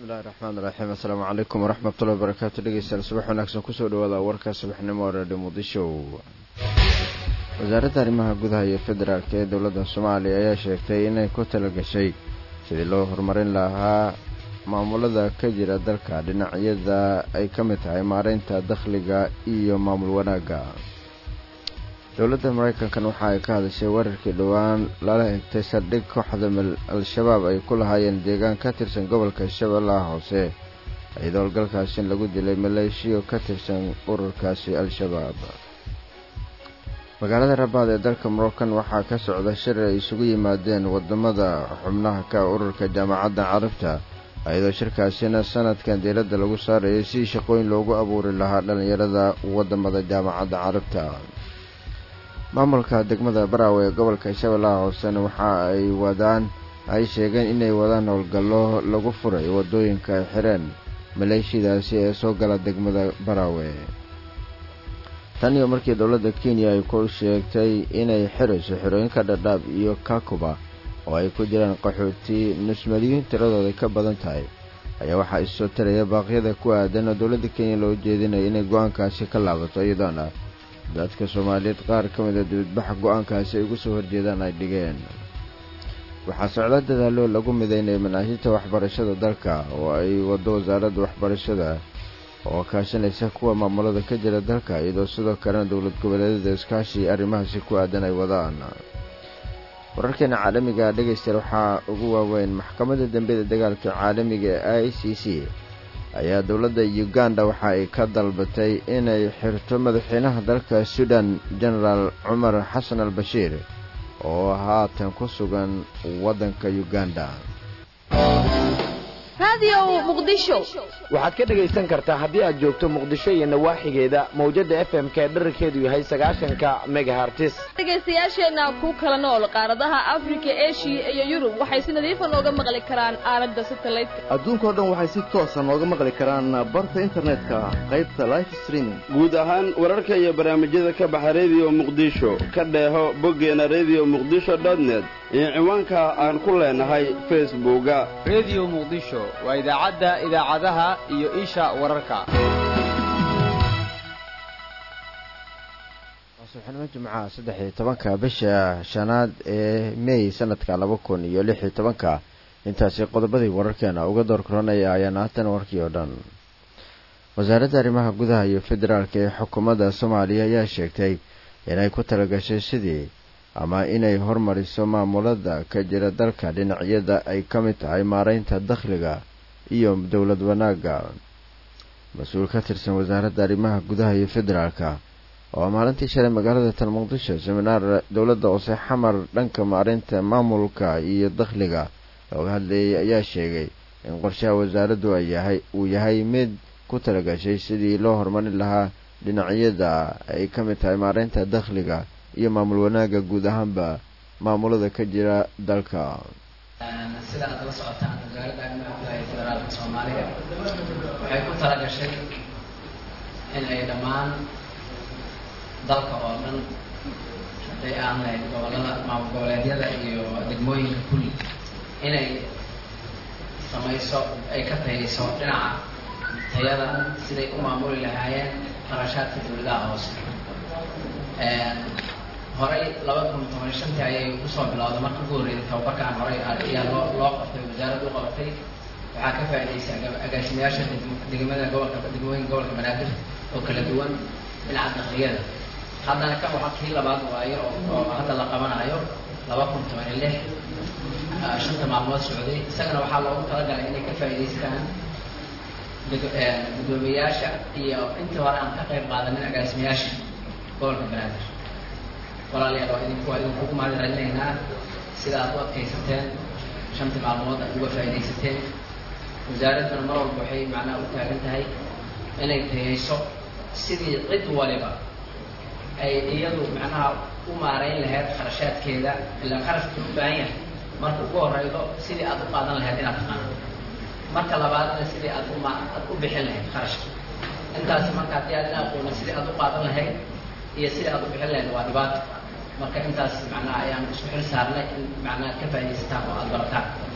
bismillahi raxmaan iraxiim assalaamu calaykum waraxmatullahi wabarakaatu dhegeystayaal subax wanaagsan kusoo dhawaada warka subaxnimo redio muqdisho wasaaradda arrimaha gudaha iyo federaalk ee dowladda soomaaliya ayaa sheegtay inay ku talagashay sidii loo horumarin lahaa maamulada ka jira dalka dhinacyada ay ka mid tahay maareynta dakhliga iyo maamul wanaagga dowladda maraykankan waxa ay ka hadashay weerarkii dhowaan lala egtay saldhig kooxda al-shabaab ay ku lahaayeen deegaan ka tirsan gobolka shabeellaha hoose iyadoo howlgalkaasi lagu dilay maleeshiyo ka tirsan ururkaasi al-shabaab magaalada rabaad ee dalka moroccan waxaa ka socda shir ay isugu yimaadeen wadamada xubnaha ka ururka jaamacadda carabta iyadoo shirkaasina sanadkan diiradda lagu saarayay si shaqooyin loogu abuuri lahaa dhallinyarada wadamada jaamacadda carabta maamulka degmada baraawe ee gobolka shabeellaha hoosena waxa ay wadaan ay sheegeen inay wadaan howlgallo lagu furay waddooyinka ay xireen maleeshiyadaasi ee soo gala degmada baraawe tan iyo markii dowladda kenya ay ku sheegtay inay xirayso xirooyinka dhadhaab iyo kakuba oo ay ku jiraan qaxooti nusmadiyiin tiradooda ka badan tahay ayaa waxaa issoo taraya baaqyada ku aadan oo dowladda kenya loo jeedinaya inay go-aankaasi ka laabato iyadoona dadka soomaaliyeed qaar ka mid a dibadbaxa go-aankaasi ay ugu soo horjeedaan ay dhigeen waxaa socda dadaallo lagu midaynaya manaahijta waxbarashada dalka oo ay waddo wasaaradda waxbarashada oo kaashanaysa kuwa maamulada ka jira dalka iyadoo sidoo kalena dowlad goboleedyada iskaashi arrimahaasi ku aadan ay wadaan wararkeena caalamiga dhegaystayaal waxaa ugu waaweyn maxkamadda dambiyada dagaalka caalamiga ee i c c ayaa dowladda uganda waxa ay ka dalbatay inay xirto madaxweynaha dalka sudan genaraal cumar xasan al bashiir oo haatan ku sugan waddanka uganda waxaad ka dhegaysan kartaa haddii aad joogto muqdisho iyo nawaaxigeeda mawjadda f m ka dherarkeedu yahay sagaashanka megahartis dhegaystayaasheenna ku kala nool qaaradaha afrika eshiya iyo yurub waxay si nadiifa nooga maqli karaan aalada satelliteka adduunkao dhan waxay si toosa nooga maqli karaan barta internetka qaybta life streaming guud ahaan wararka iyo barnaamijyada ka baxa rediyo muqdisho ka dheeho boggeena rediyo muqdisho dotnet iyo ciwaanka aan ku leenahay facebooka rediyo muqdisho waa idaacadda idaacadaha iyo isha wararka subaxnimo jimcaha saddex iyo tobanka bisha shanaad ee mey sanadka laba kun iyo lix iyo tobanka intaasi qodobadii wararkeena uga door koranaya ayaan haatan warkii oo dhan wasaaradda arrimaha gudaha iyo federaalka ee xukuumadda soomaaliya ayaa sheegtay inay ku talagashay sidii ama inay hormariso maamulada ka jira dalka dhinacyada ay ka mid tahay maareynta dakhliga iyo dowlad wanaagga mas-uul ka tirsan wasaaradda arrimaha gudaha iyo federaalka oo maalintii shalay magaalada tan muqdisho seminaar dowladda hoose xamar dhanka maareynta maamulka iyo dakhliga looga hadleeyay ayaa sheegay in qorshaha wasaaraddu ay yahay uu yahay mid ku talagashay sidii loo horumarin lahaa dhinacyada ay ka mid tahay maareynta dakhliga iyo maamul wanaagga guud ahaanba maamulada ka jira dalka sida aad la socotaan wasaaradda arrimaha gudaha ee federaalka soomaaliya waxay ku talagashay in ay dhammaan dalka oo dhan hadday aan lahayd gobolada maamul goboleedyada iyo degmooyinka kulli inay samayso ay ka tayayso dhinaca tayada siday u maamuli lahaayeen qarashaadka dowladaha hoose horay laba kun toban shantii ayay kusoo bilowday marka ugu horreeyay tababarkaan horay ayaa loo loo qabtay wasaaraddu qabatay waxaa ka faa'idaysay agaasimayaasha degmada gobolka degmooyinka gobolka banaadir oo kala duwan dhinaca dakliyada haddana kan waxaa kii labaad waayo oo hadda la qabanayo laba kun toban iyo lix shanta maalmood socday isagana waxaa loogu talagalay inay ka faa'idaystaan gudoomiyayaasha iyo intii hore aan ka qayb qaadanin agaasimayaasha gobolka banaadir walaalayaal waa idinku waa idinkugu mahad celinaynaa sida aad u adkaysateen shantii maalmood aad uga faa'iidaysateen wasaaradduna mar walba waxay macnaha u taagan tahay inay tayayso sidii cid waliba ay iyadu macnaha u maarayn lahayd kharashaadkeeda ilaa kharashka u baahan yahay marka ugu horeydo sidii aad u qaadan lahayd inaad taqaano marka labaadna sidii aad uma aad u bixin lahayd kharashka intaasi marka haddii aad ina aqoona sidii aad u qaadan lahayd iyo sidii aad u bixin lahayd waa dhibaato marka intaas macnaha ayaan isku xil saarnay in macnaha ka faa'iidaysataan oo aada barataan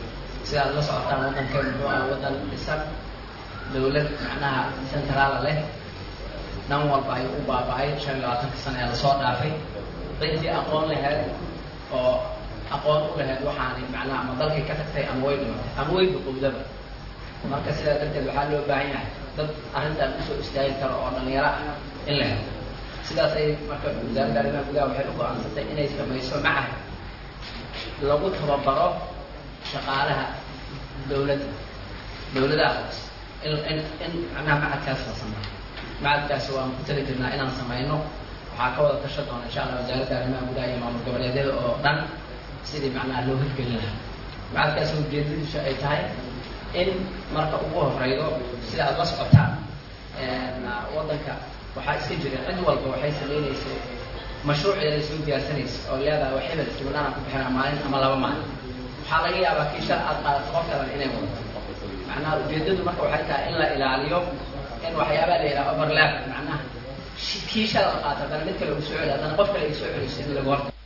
sidaad la socotaan waddankan muxuu ah waddan dhisan dawlad macnaha centraala leh dhan walba ayuu u baaba-ay shan iyo labaatanka sana ee lasoo dhaafay ciddii aqoon laheyd oo aqoon u laheyd waxaanay macnaha ama dalkay ka tagtay ama way dhimatay ama way duqowdaba marka sidaa darteed waxaa loo baahan yahay dad arrintan usoo istaagi karo oo dhalinyaro ah in la helo sidaas ay marka wasaaradda arrimaha gudaha waxay u go-aansatay inay samayso macahad lagu tababaro shaqaalaha dawladda dawladaha hoose in in in macnaha macadkaas la sameeyo macadkaasi waan ku tali jirnaa inaan samayno waxaa ka wada tasha doona insha allah wasaaradda arrimaha gudaha iyo maamul goboleedyada oo dhan sidii macnaha loo hirgelin lahaa macadkaasi ujeedadiisu ay tahay in marka ugu horeydo sida aada la socotaan waddanka waxaa iska jira cid walba waxay sameyneysay mashruuceeday soo diyaarsanaysa oo leedahay wax hebel siminaanaan ku bixinaa maalin ama laba maalin waxaa laga yaabaa kii shal aad qaadato qof kalan inay wadato macnaha ujeedadu marka waxay tahay in la ilaaliyo in waxyaabaa la yidhaha overlap macnaha kii shal la qaato haddana mid kale uu soo celi haddana qof kale ay soo celiso in lagu horta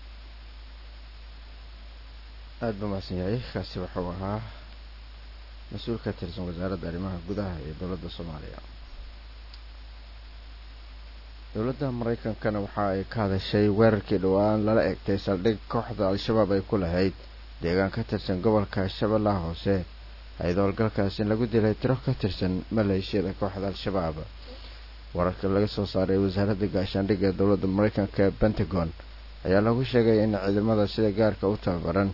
aada ba mahadsan yahay kaasi wuxuu ahaa mas-uul ka tirsan wasaaradda arrimaha gudaha ee dowladda soomaaliya dowladda maraykankana waxa ay ka hadashay weerarkii dhowaan lala egtay saldhig kooxda al-shabaab ay ku lahayd deegaan ka tirsan gobolka shabeellaha hoose hay-ad howlgalkaas in lagu dilay tiro ka tirsan maleeshiyada kooxda al-shabaab wararka laga soo saaray wasaaradda gaashaandhigga ee dowladda maraykanka ee pentagon ayaa lagu sheegay in ciidamada sida gaarka u tababaran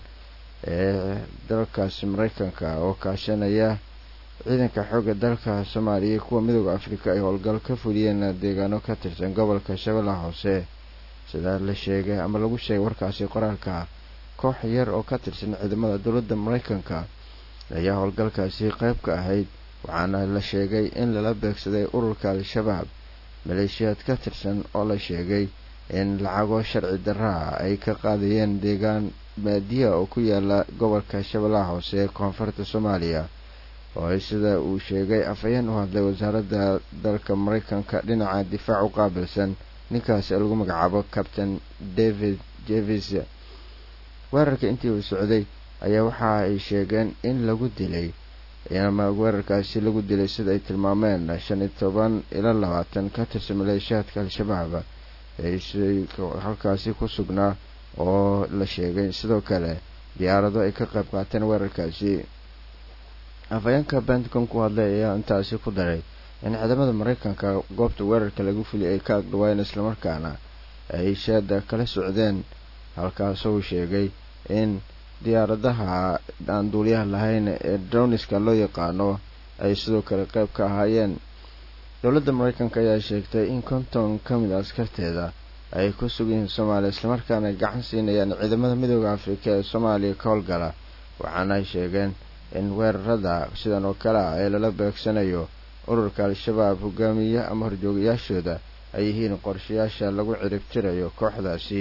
ee dalkaasi maraykanka oo kaashanaya ciidanka xoogga dalka soomaaliya kuwa midooda afrika ay howlgal ka fuliyeen deegaano ka tirsan gobolka shabeellaha hoose sidaa la sheegay ama lagu sheegay warkaasi qoraalka koox yar oo ka tirsan ciidamada dowladda maraykanka ayaa howlgalkaasi qayb ka ahayd waxaana la sheegay in lala beegsaday ururka al-shabaab maleeshiyaad ka tirsan oo la sheegay in lacago sharci darraa ay ka qaadayeen deegaan baadiya oo ku yaala gobolka shabeellaha hoose ee koonfurta soomaaliya oo sida uu sheegay afhayeen u hadlay wasaaradda dalka maraykanka dhinaca difaac u qaabilsan ninkaasi lagu magacaabo captain david jevis weerarka intii uu socday ayaa waxa ay sheegeen in lagu dilay ama weerarkaasi lagu dilay sida ay tilmaameen shan iyo toban ila labaatan ka tirsan maleeshiyaadka al-shabaab ee halkaasi ku sugnaa oo la sheegay sidoo kale diyaarado ay ka qayb qaateen weerarkaasi afhayeenka pentagon ku hadlay ayaa intaasi ku daray in ciidamada maraykanka goobta weerarka lagu fuliyay ay ka agdhawaayeen islamarkaana ay sheeda kala socdeen halkaasoo uu sheegay in diyaaradaha aan duuliyaha lahayn ee droniska loo yaqaano ay sidoo kale qayb ka ahaayeen dowladda maraykanka ayaa sheegtay in konton ka mid a askarteeda ay ku sugan yihiin soomaaliya islamarkaana ay gacan siinayaan ciidamada midooda afrika ee soomaaliya ka howlgala waxaana ay sheegeen in weerarada sidan oo kale ah ee lala beegsanayo ururka al-shabaab hogaamiye ama horjoogayaashooda ay yihiin qorshayaasha lagu ciribtirayo kooxdaasi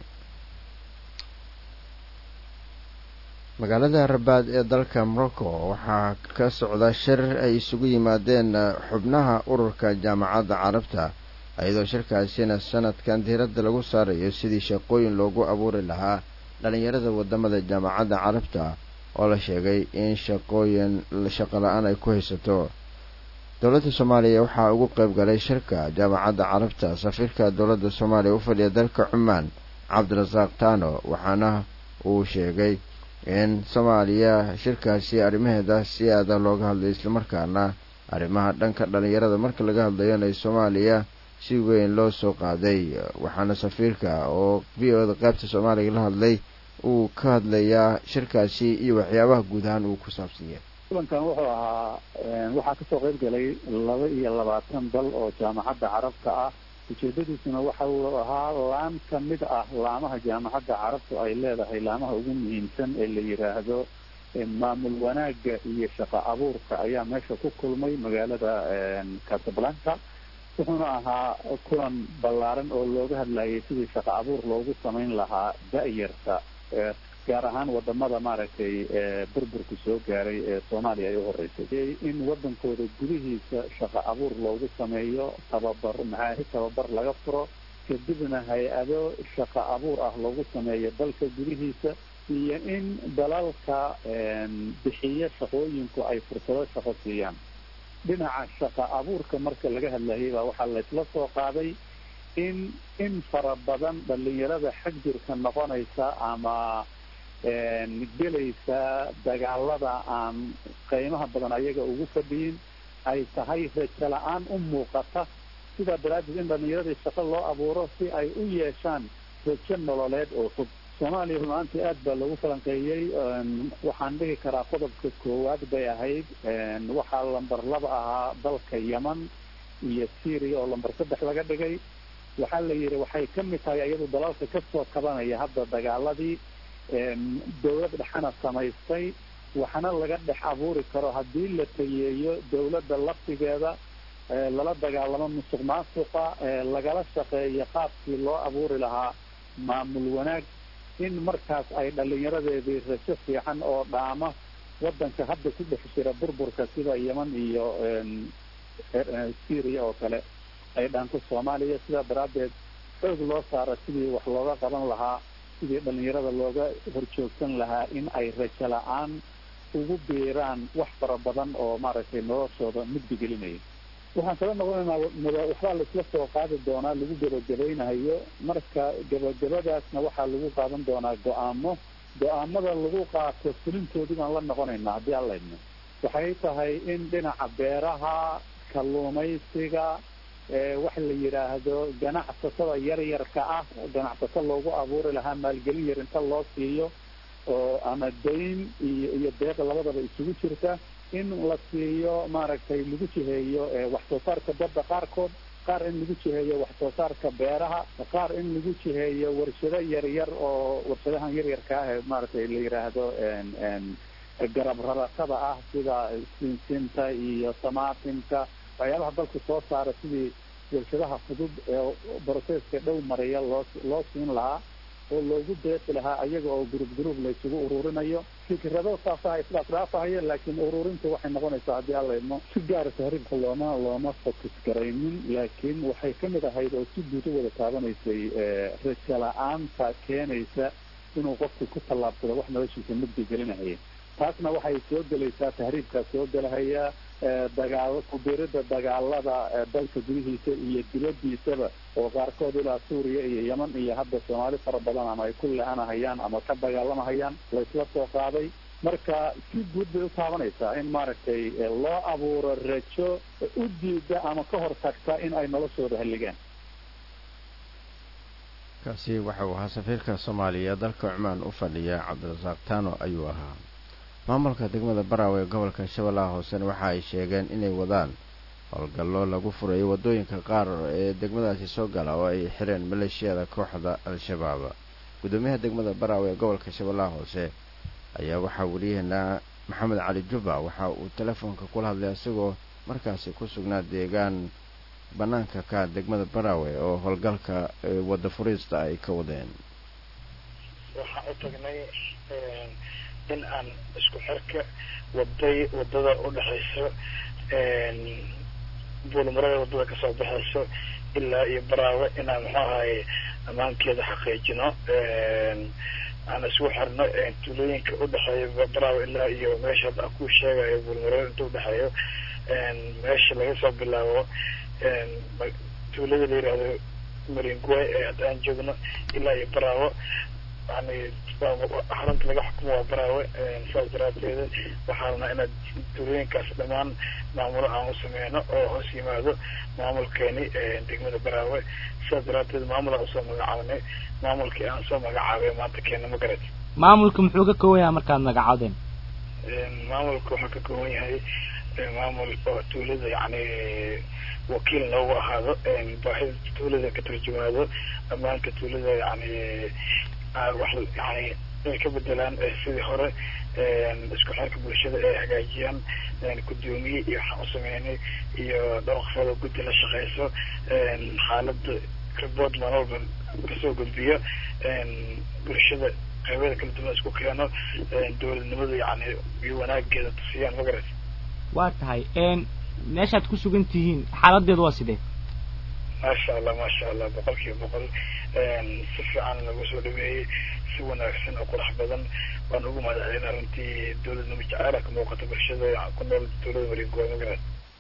magaalada rabaad ee dalka morocco waxaa ka socda shir ay isugu yimaadeen xubnaha ururka jaamacadda carabta iyadoo shirkaasina sanadkan diiradda lagu saarayo sidii shaqooyin loogu abuuri lahaa dhalinyarada wadamada jaamacadda carabta oo la sheegay in shaqooyin shaqo la-aan ay ku haysato dowladda soomaaliya waxaa ugu qayb galay shirka jaamacadda carabta safiirka dowladda soomaaliya u fadhiya dalka cumaan cabdirasaaq tano waxaana uu sheegay in soomaaliya shirkaasi arrimaheeda si aada looga hadlay islamarkaana arrimaha dhanka dhalinyarada marka laga hadlayona soomaaliya si weyn loo soo qaaday waxaana safiirka oo v o da qaybta soomaaliya la hadlay uu ka hadlayaa shirkaasi iyo waxyaabaha guud ahaan uu ku saabsan yahay kulankan wuxuu ahaa waxaa kasoo qayb galay laba iyo labaatan dal oo jaamacadda carabta ah ujeedadiisuna waxa uu ahaa laan ka mid ah laamaha jaamacadda carabtu ay leedahay laamaha ugu muhiimsan ee la yiraahdo maamul wanaagga iyo shaqo abuurka ayaa meesha ku kulmay magaalada casablanca wuxuuna ahaa kulan ballaaran oo looga hadlayay sidii shaqo abuur loogu samayn lahaa da-yarta gaar ahaan wadamada maaragtay burburku soo gaaray ee soomaaliya ay u horeysay in wadankooda gudihiisa shaqo abuur loogu sameeyo tababar maxaahi tababar laga furo kadibna hay-ado shaqo abuur ah loogu sameeyo dalka gudihiisa iyo in dalalka bixiyo shaqooyinku ay fursado shaqo siiyaan dhinaca shaqa abuurka marka laga hadlayay baa waxaa laysla soo qaaday in in fara badan dhalinyarada xag jirka noqonaysa ama gelaysa dagaalada aan qiimaha badan ayaga ugu fadhiyin ay tahay rajo la-aan u muuqata sidaa daraaddeed in dhalinyaradii shaqo loo abuuro si ay u yeeshaan rajo nololeed oo fog soomaaliya runaantii aad baa lagu falanqeeyey waxaan dhihi karaa qodobka koowaad bay ahayd waxaa lamber laba ahaa dalka yeman iyo syria oo lamber saddex laga dhigay waxaa la yidhi waxay ka mid tahay iyadu dalalka kasoo kabanaya hadda dagaaladii dawlad dhexana samaystay waxna laga dhex abuuri karo haddii la tayeeyo dawladda laftigeeda lala dagaalamo musuq maasuqa lagala shaqeeyo qaabkii loo abuuri lahaa maamul wanaag in markaas ay dhalinyaradeedii rajo fiican oo dhaama waddanka hadda ku dhex jira burburka sida yeman iyo syria oo kale ay dhaanto soomaaliya sidaa daraaddeed xoog loo saara sidii wax looga qaban lahaa sidii dhalinyarada looga horjoogsan lahaa in ay rajo la-aan ugu biiraan wax fara badan oo maaragtay noloshooda mugdi gelinaya waxaan kala noqonaynaa waxbaa laisla soo qaadi doonaa lagu gebagabaynayo marka gebagabadaasna waxaa lagu qaadan doonaa go-aamo go-aamada lagu qaato fulintoodii baan la noqonaynaa haddii aan laydno waxay tahay in dhinaca beeraha kalluumaysiga wax la yidhaahdo ganacsatada yaryarka ah ganacsato loogu abuuri lahaa maalgelin yar inta loo siiyo oo ama dayn iyo iyo deeq labadaba isugu jirta in la siiyo maaragtay lagu jiheeyo wax soo saarka badda qaarkood qaar in lagu jiheeyo wax soo saarka beeraha qaar in lagu jiheeyo warshado yaryar oo warshadahan yaryarka ah ee maaragtay la yidhaahdo garab raratada ah sida sinsinta iyo samaatinka waxyaabaha dalku soo saara sidii warshadaha fudud ee broseska dhow mariya loo loo siin lahaa oo loogu deeqi lahaa ayaga oo gurub gurub laysugu ururinayo fikrado saasaha isdhaafdhaafahayo laakiin ururinta waxay noqonaysaa haddii alla idmo si gaara tahriibka looma looma fokus garaynin laakiin waxay ka mid ahayd oo si guud u wada taabanaysay rajo la-aanta keenaysa inuu qofku ku tallaabsado wax noloshiisa mugdi gelinahaya taasna waxay soo gelaysaa tahriibkaa soo gelahaya dagaal kubirida dagaalada dalka gudihiisa iyo dibadiisaba oo qaarkood ilaa suuriya iyo yeman iyo hadda soomaali fara badan ama ay ku le-anahayaan ama ka dagaalamahayaan laysla soo qaaday marka si guud bay u taabanaysaa in maaragtay loo abuuro rajo u diida ama ka hor tagta in ay noloshooda halligaan kaasi waxa uu ahaa safiirka soomaaliya dalka cumaan u fadhiya cabdirasaaq tano ayuu ahaa maamulka degmada baraawe ee gobolka shabeellaha hoosena waxa ay sheegeen inay wadaan howlgallo lagu furayo waddooyinka qaar ee degmadaasi soo gala oo ay xireen maleeshiyada kooxda al-shabaab guddoomiyaha degmada baraawe ee gobolka shabeellaha hoose ayaa waxaa weliyaheena maxamed cali jubba waxa uu telefoonka kula hadlay isagoo markaasi ku sugnaa deegaan bannaanka ka degmada baraawe oo howlgalka wadda furiista ay ka wadeen waxaan u tagnay in aan isku xirka waday wadada udhexayso buulmarada wadada kasoo baxayso ilaa iyo baraawe inaan muxuu ahaye ammaankeeda xaqiijino aan isku xirno tuulooyinka udhexeeya baraawe ilaa iyo meesha hadda ku sheegayo buulmarada inta udhexeeyo meesha laga soo bilaabo tuulada la yihahdo maringuay ee hadda aan joogno ilaa iyo baraawo yani xarunta laga xukumo waa baraawe saas daraateeda waxaana inaad tuulooyinkaas dhammaan maamulo aan u sameyno oo hoos yimaado maamulkeeni degmada baraawe sidaas daraateed maamul aan usoo magacaabnay maamulkii aan soo magacaabay maanta keena ma garat maamulka muxuu ka kooban yahay markaad magacaabdeen maamulka wuxuu ka kooban yahay maamul oo tuulada yani wakiil loogu ahaado baahida tuulada ka tarjumaado ammaanka tuulada yani wax yani inay ka bedelaan sidii hore isku xirka bulshada ay hagaajiyaan gudoomiye iyo waxaan u sameynay iyo dhowrqafooda guddi la shaqeyso xaalada report maan walba kasoo gudbiyo bulshada qeybeeda kala duwan isku keeno dowladnimada yani iyo wanaageeda tusiyaan magarat waa tahay meeshaad ku sugan tihiin xaaladeedu waa sidee maasha allah maasha allah boqol kiiba boqol si fiican nagu soo dhaweeyey si wanaagsan oo qurux badan waan ugu mahadcelin arrintii dowladnimo jaceyla ka muuqata bulshada ku nool dowlada wareegooda magaran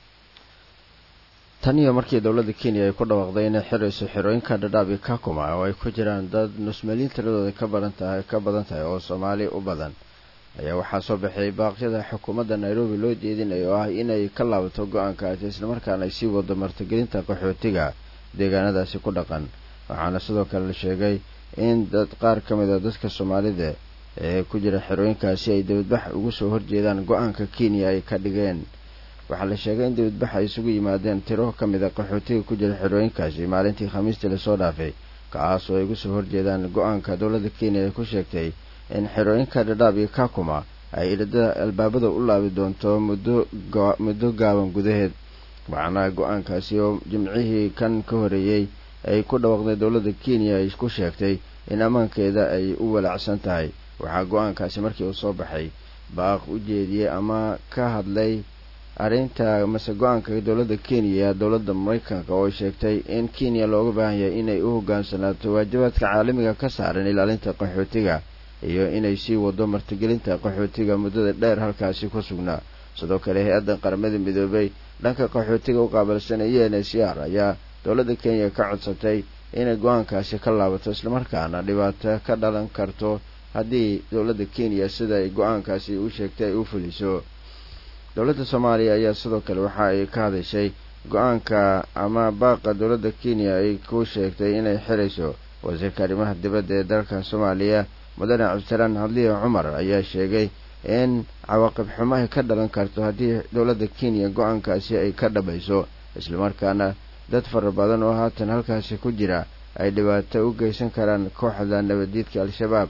tan iyo markii dowladda kenya ay ku dhawaaqday inay xirayso xerooyinka dhadhaab iyo kakuma oo ay ku jiraan dad nusmaliin tiradooda ka badan tahay ka badan tahay oo soomaali u badan ayaa waxaa soo baxay baaqyada xukuumadda nairobi loo jeedinayo oo ah inay ka laabato go-aankaasi islamarkaana ay sii wado martigelinta qaxootiga deegaanadaasi ku dhaqan waxaana sidoo kale la sheegay in dad qaar ka mid a dadka soomaalida ee ku jira xerooyinkaasi ay dibadbax ugu soo horjeedaan go-aanka kenya ay ka dhigeen waxaa la sheegay in dibadbax ay isugu yimaadeen tiro ka mid a qaxootiga ku jira xerooyinkaasi maalintii khamiistii lasoo dhaafay kaas oo ay ugu soo horjeedaan go-aanka dowladda kenya ay ku sheegtay in xerooyinka dhadhaab iyo kakuma ay ilada albaabada u laabi doonto muddo muddo gaaban gudaheed waxaana go-aankaasi oo jimcihii kan ka horeeyey ay ku dhawaaqday dowladda kenya ay ku sheegtay in ammaankeeda ay u walaacsan tahay waxaa go-aankaasi markii uu soo baxay baaq u jeediyey ama ka hadlay arrinta mase go-aanka dowladda kenya dowladda maraykanka oo sheegtay in kenya looga baahan yahay inay u hogaansanaato waajibaadka caalamiga ka saaran ilaalinta qaxootiga iyo inay sii wado martigelinta qaxootiga muddada dheer halkaasi ku sugnaa sidoo kale hay-adda qaramada midoobay dhanka qaxootiga u qaabilsan e n c r ayaa dowladda kenya ka codsatay inay go-aankaasi ka laabato islamarkaana dhibaato ka dhalan karto haddii dowladda kenya sida ay go-aankaasi u sheegtay ay u fuliso dowladda soomaaliya ayaa sidoo kale waxa ay ka hadashay go-aanka ama baaqa dowladda kenya ay ku sheegtay inay xirayso wasiirka arrimaha dibadda ee dalka soomaaliya mudane cabdisalaan hadliya cumar ayaa sheegay in cawaaqib xumo ay ka dhalan karto haddii dowladda kenya go-aankaasi ay ka dhabayso islamarkaana dad fara badan oo haatan halkaasi ku jira ay dhibaato u geysan karaan kooxda nabaddiidka al-shabaab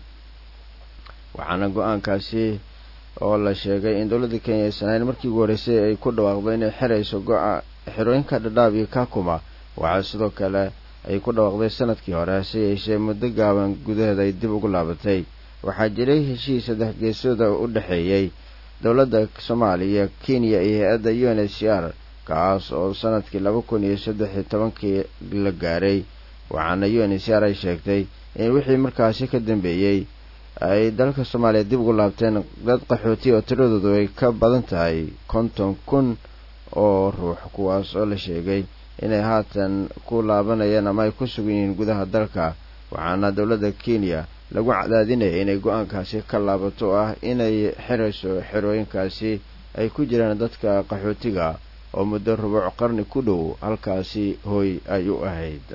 waxaana go-aankaasi oo la sheegay in dowladda kenya aysan markii ugu horreysay ay ku dhawaaqdo inay xirayso go- xerooyinka dhadhaab iyo kakuma waxaa sidoo kale ay ku dhawaaqday sanadkii hore hase yeeshee muddo gaaban gudaheeda ay dib ugu laabatay waxaa jiray heshiis saddex geesooda u dhexeeyey dowladda soomaaliya kenya iyo hay-adda u n h c r kaas oo sanadkii laba kun iyo saddex iyo tobankii la gaaray waxaana u n h c r ay sheegtay in wixii markaasi ka dambeeyey ay dalka soomaaliya dib ugu laabteen dad qaxooti oo tiradoodu ay ka badan tahay konton kun oo ruux kuwaas oo la sheegay inay haatan ku laabanayaan ama ay ku sugan yihiin gudaha dalka waxaana dowladda kenya lagu cadaadinaya inay go-aankaasi ka laabato oo ah inay xirayso xerooyinkaasi ay ku jiraan dadka qaxootiga oo muddo rubuuc qarni ku dhow halkaasi hooy ay u ahayd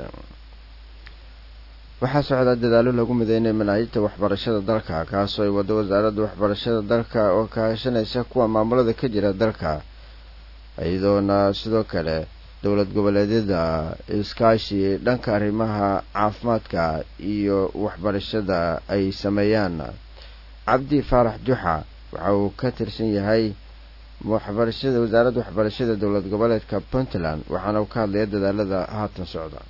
waxaa socdaa dadaalo lagu mideynay manaahijta waxbarashada dalka kaasoo ay wado wasaaradda waxbarashada dalka oo kaashanaysa kuwa maamulada ka jira dalka iyadoona sidoo kale dowlad goboleedyada iskaashi dhanka arrimaha caafimaadka iyo waxbarashada ay sameeyaan cabdi faarax juxa waxa uu ka tirsan yahay waxbarashada wasaaradda waxbarashada dowlad goboleedka puntland waxaana uu ka hadlaya dadaalada haatan socda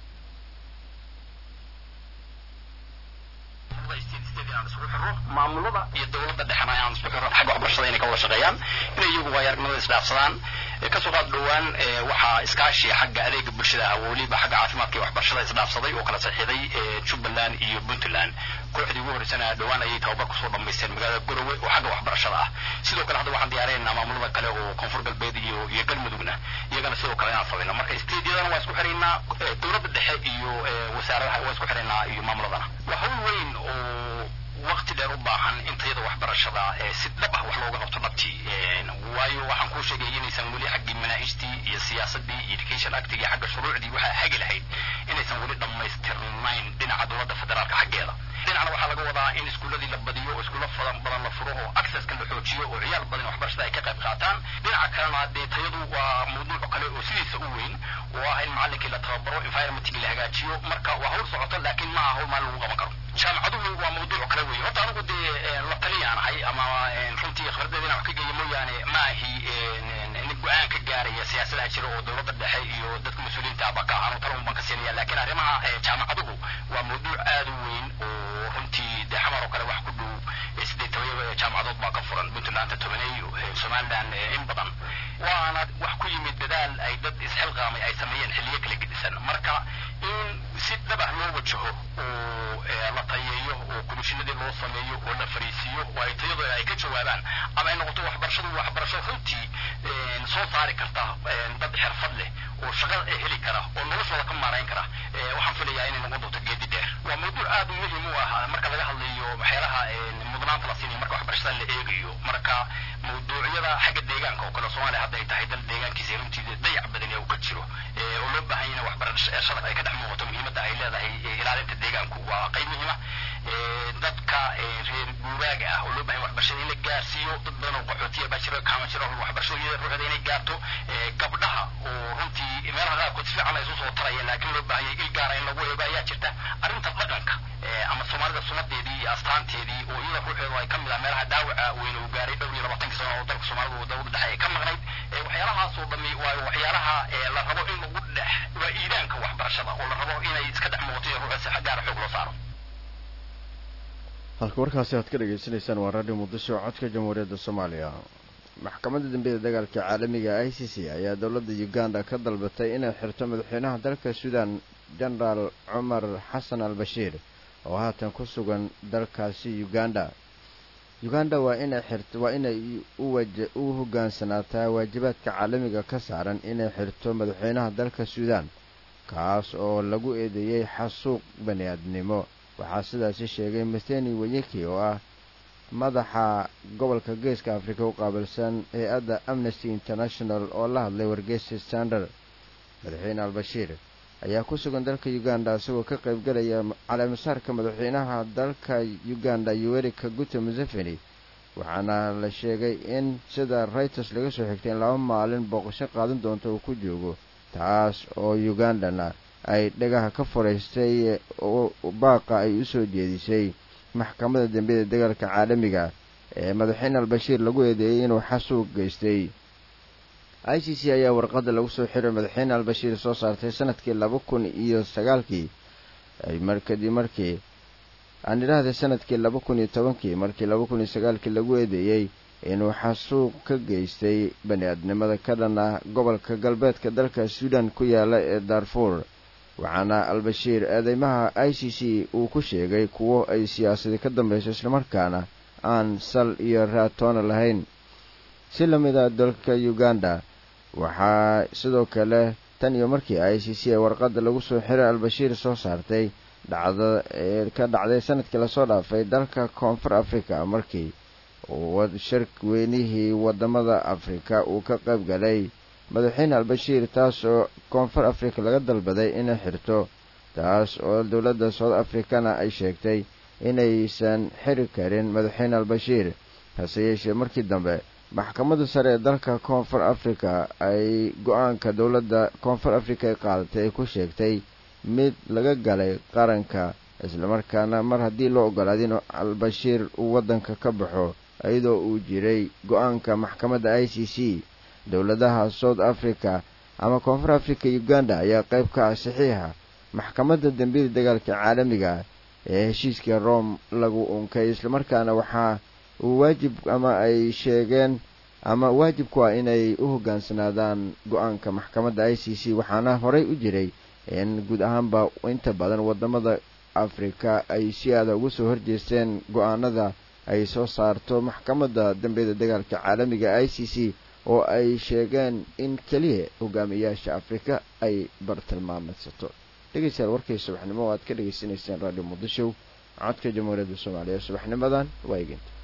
maamulada iyo dowladda dhexena aan isku xiro xagga waxbarashada inay ka wada shaqeeyaan inay iyagu waayaaragnimada isdhaafsadaan kasoo qaad dhowaan waxaa iskaashi xagga adeega bulshada ah weliba xagga caafimaadka iyo waxbarashada isdhaafsaday oo kala saxiixday jubbaland iyo puntland kooxdii ugu horreysana dhowaan ayay tababar kusoo dhammaysteen magaalada garowe oo xagga waxbarashada ah sidoo kale hadda waxaan diyaarinaynaa maamulada kale oo koonfur galbeed iyo iyo galmudugna iyagana sidoo kale inaan samayno marka stadiadana waa isku xiraynaa dowladda dhexe iyo wasaaradaha waa isku xiraynaa iyo maamuladana waa hawl weyn oo waqti dheer u baahan intayada waxbarashada si dhab ah wax looga qabto dhabtii waayo waxaan kuu sheegay inaysan weli xaggii manaahijtii iyo siyaasadii iyo education actigii xagga shuruucdii waxaa hagi lahayd inaysan weli dhammaystirnayn dhinaca dowladda federaalka xaggeeda dhinacna waxaa laga wadaa in iskuuladii la badiyo oo iskuulo fadan badan la furo oo accesska la xoojiyo oo ciyaal badan waxbarashada ay ka qayb qaataan dhinaca kalena dee tayadu waa mawduuc kale oo sidiisa u weyn oo ah in macallinkii la tababaro environmentkii la hagaajiyo marka waa hawl socoto laakiin maaha hawl maalin lagu qaban karo jaamacaduhu waa mawduuc kale weeye horta anigu dee la taliyaan ahay ama runtii khibradeeda inaan wax ka geeyo mooyaane ma ahi nin go-aan ka gaaraya siyaasadaha jira oo dowladda dhexe iyo dadka mas-uuliyiinta aba ka ahaan tala unbaan ka siinaya laakiin arrimaha jaamacaduhu waa mawduuc aada u weyn oo runtii dee xamar oo kale wax ku dhow siddeed toban jaamacadood baa ka furan puntlandta tobaneeyo somaliland in badan waana wax ku yimid dadaal ay dad isxilqaamay ay sameeyeen xilliyo kala gedisan marka in si dhabah loo wajaho oo la tayeeyo oo komishinadii loo sameeyo oo la fariisiiyo oo ay tayadooda ay ka jawaabaan ama ay noqoto waxbarashadu waxbarasho runtii soo saari karta dad xirfad leh oo shaqada heli kara oo noloshooda ka maarayn kara waxaan filayaa inay noqon doonto geedi dheer waa mawduuc aad muhiim u ah marka laga hadlayo waxyaalaha mudnaanta la siinayo marka waxbarashada la eegayo marka mawduucyada xagga deegaanka oo kale soomaaliya hadda ay tahay dal deegaankiisa runtii dayac badan ee uu ka jiro oo loo baahan yahay waxbarashada ay ka dhex muuqato muhiimadda ay leedahay ilaalinta deegaanku waa qayb muhiima dadka reer guuraaga ah oo loo baahan waxbarashada in la gaarsiiyo dad badan oo qaxootiya baa jiro kaama jiro waxbarashada iyada ruuxda inay gaarto gabdhaha oo runtii meelaha qaarkood si fiican ay isu soo tarayeen laakiin loo baahan yahay il gaara in lagu eego ayaa jirta arrinta dhaqanka ama soomaalida sunadeedii iyo astaanteedii oo iyada ruuxeedu ay ka mid ah meelaha dhaawaca weyn uu gaaray dhowr iyo labaatankii sano oo dalka soomaalida dowladda dhexe ay ka maqnayd waxyaalahaasoo dhami waa waxyaalaha la rabo in lagu dhex waa iidaanka waxbarashada oo la rabo inay iska dhex muuqato iyo ruuxa si gaara xoog loo saaro halka warkaasi aad ka dhagaysanaysaan waa radio muqdisho codka jamhuuriyadda soomaaliya maxkamadda dambiyada dagaalka caalamiga i c c ayaa dowladda uganda ka dalbatay inay xirto madaxweynaha dalka suudan genaraal cumar xasan al bashiir oo haatan ku sugan dalkaasi uganda uganda waa inay xirt waa inay u hoggaansanaataa waajibaadka caalamiga ka saaran inay xirto madaxweynaha dalka suudan kaas oo lagu eedeeyey xasuuq bani aadnimo waxaa sidaasi sheegay matheni wanyeki oo ah madaxa gobolka geeska afrika u qaabilsan hay-adda amnesty international oo la hadlay wargeysa standard madaxweyne al-bashiir ayaa ku sugan dalka uganda isagoo ka qaybgalaya caleemasaarka madaxweynaha dalka uganda yuweri kaguta museveni waxaana la sheegay in sida reuters laga soo xigtay in laba maalin booqasho qaadan doonto uu ku joogo taas oo ugandana ay dhagaha ka furaystay oo baaqa ay u soo jeedisay maxkamadda dambiyada dagaalka caalamiga ee madaxweyne al-bashiir lagu eedeeyey inuu xasuuq geystay i c c ayaa warqadda lagu soo xiray madaxweyne al-bashiir soo saartay sanadkii laba kun iyo sagaalkii kadib markii aan idhaahday sanadkii laba kun iyo tobankii markii laba kun iyo sagaalkii lagu eedeeyey inuu xasuuq ka geystay bani aadnimada ka dhan ah gobolka galbeedka dalka suudan ku yaala ee darfuur waxaana al-bashiir eedeymaha i c c uu ku sheegay kuwo ay siyaasadi ka dambayso islamarkaana aan sal iyo raatoona lahayn si la mid a dalka uganda waxaa sidoo kale tan iyo markii i c c ee warqadda lagu soo xiray al-bashiir soo saartay dhacda ee ka dhacday sanadkii lasoo dhaafay dalka koonfur africa markii shir weynihii wadamada afrika uu ka qayb galay madaxweyne al-bashiir taas oo koonfur africa laga dalbaday inay xirto taas oo dowladda south africana ay sheegtay inaysan xiri karin madaxweyne al-bashiir hase yeeshee markii dambe maxkamadda sare ee dalka koonfur africa ay go-aanka dowladda koonfur africa ay qaadatay ay ku sheegtay mid laga galay qaranka islamarkaana mar haddii loo ogolaaday in al-bashiir uu waddanka ka baxo iyadoo uu jiray go-aanka maxkamadda i c c dowladaha south africa ama koonfur africa uganda ayaa qayb ka ah saxiixa maxkamadda dembiyada dagaalka caalamiga ee heshiiskii rome lagu unkay islamarkaana waxaa uu waajib ama ay sheegeen ama waajibku ah inay u hoggaansanaadaan go-aanka maxkamadda i c c waxaana horey u jiray in guud ahaanba inta badan wadamada afrika ay si aada uga soo horjeesteen go-aanada ay soo saarto maxkamadda dambiyada dagaalka caalamiga i c c oo ay sheegeen in keliya hogaamiyaasha afrika ay bartilmaameedsato dhegeystayaal warkii subaxnimo oo aad ka dhegaysanayseen radio muqdisho codka jamhuuriyadda soomaaliya subaxnimadan waa eegenta